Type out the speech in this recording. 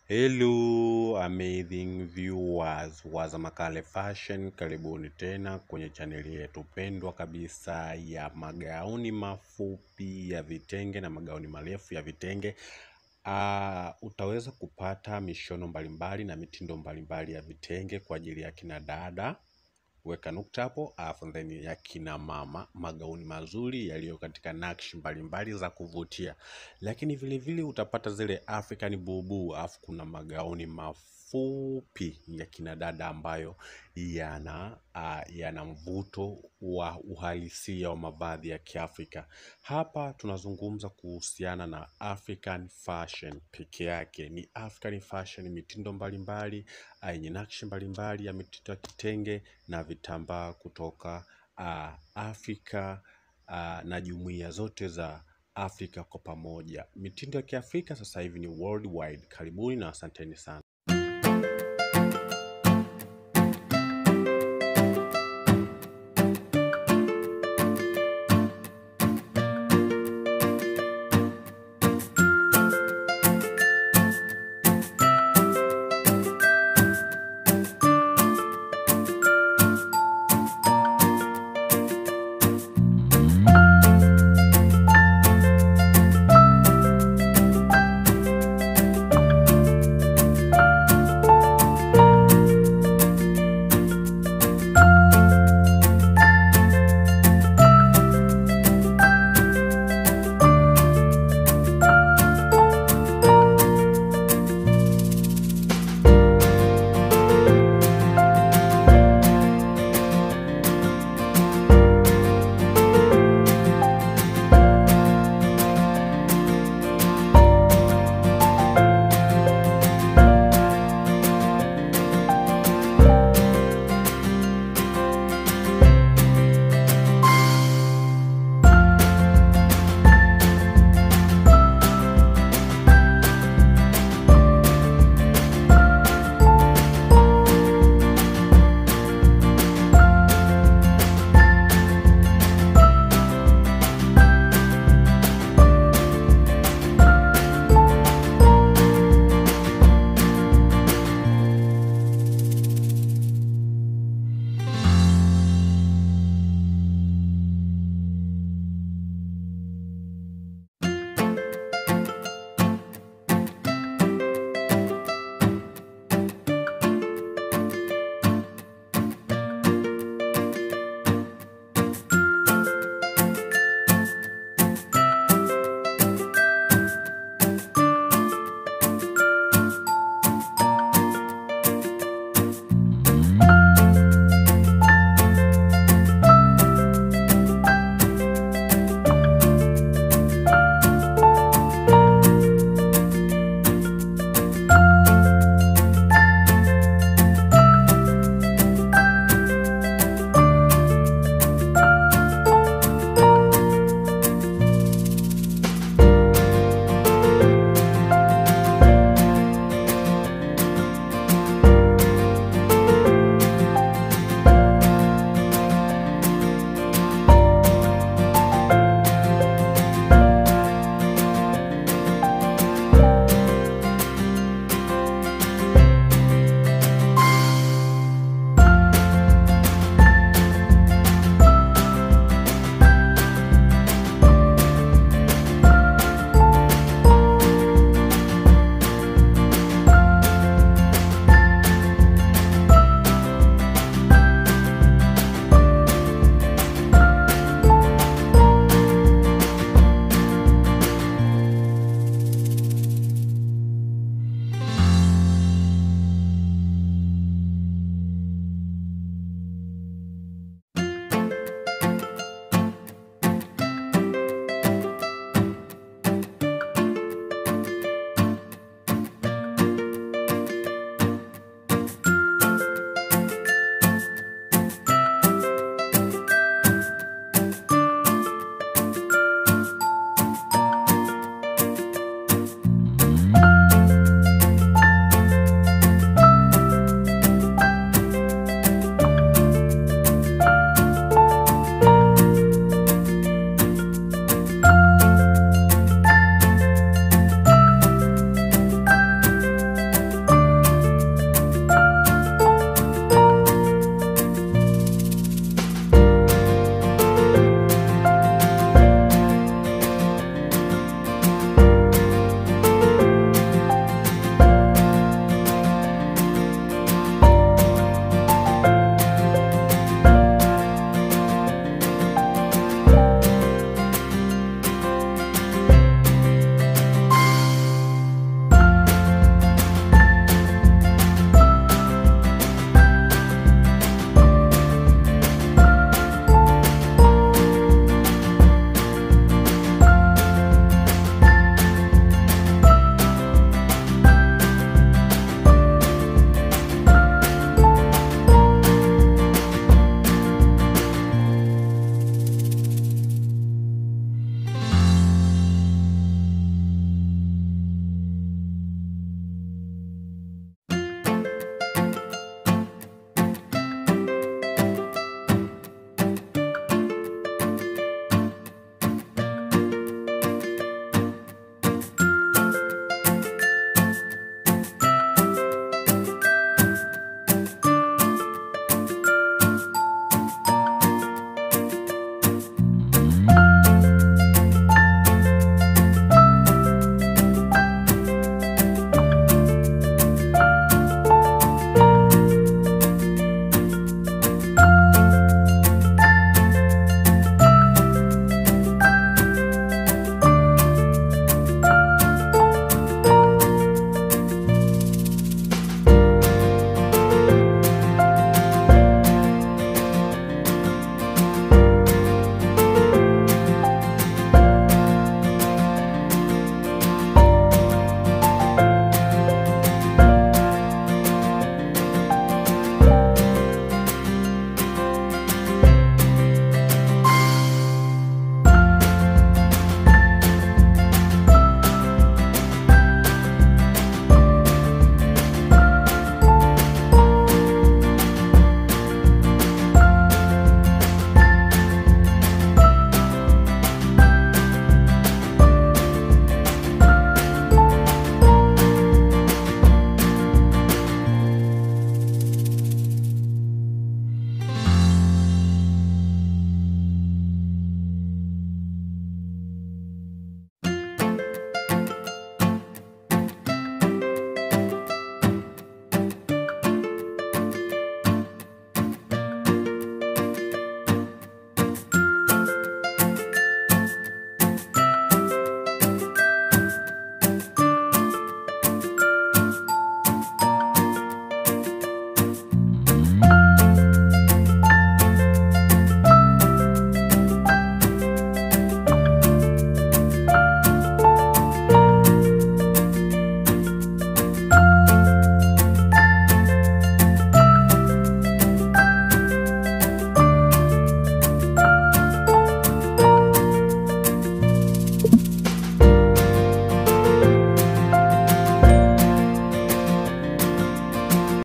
Hello amazing viewers wa Zamakale Fashion, karibuni tena kwenye chaneli yetu pendwa kabisa ya magauni mafupi ya vitenge na magauni marefu ya vitenge. Uh, utaweza kupata mishono mbalimbali na mitindo mbalimbali ya vitenge kwa ajili ya kina dada weka nukta hapo, alafu then ya kina mama, magauni mazuri yaliyo katika nakshi mbalimbali za kuvutia, lakini vile vile utapata zile African bubu, alafu kuna magauni mafupi ya kina dada ambayo yana uh, yana mvuto wa uhalisia wa mavazi ya Kiafrika. Hapa tunazungumza kuhusiana na African fashion peke yake, ni African fashion, mitindo mbalimbali yenye nakshi mbalimbali ya mitindo ya kitenge na vitambaa kutoka uh, Afrika uh, na jumuiya zote za Afrika kwa pamoja. Mitindo ya Kiafrika sasa hivi ni worldwide. Karibuni na asanteni sana.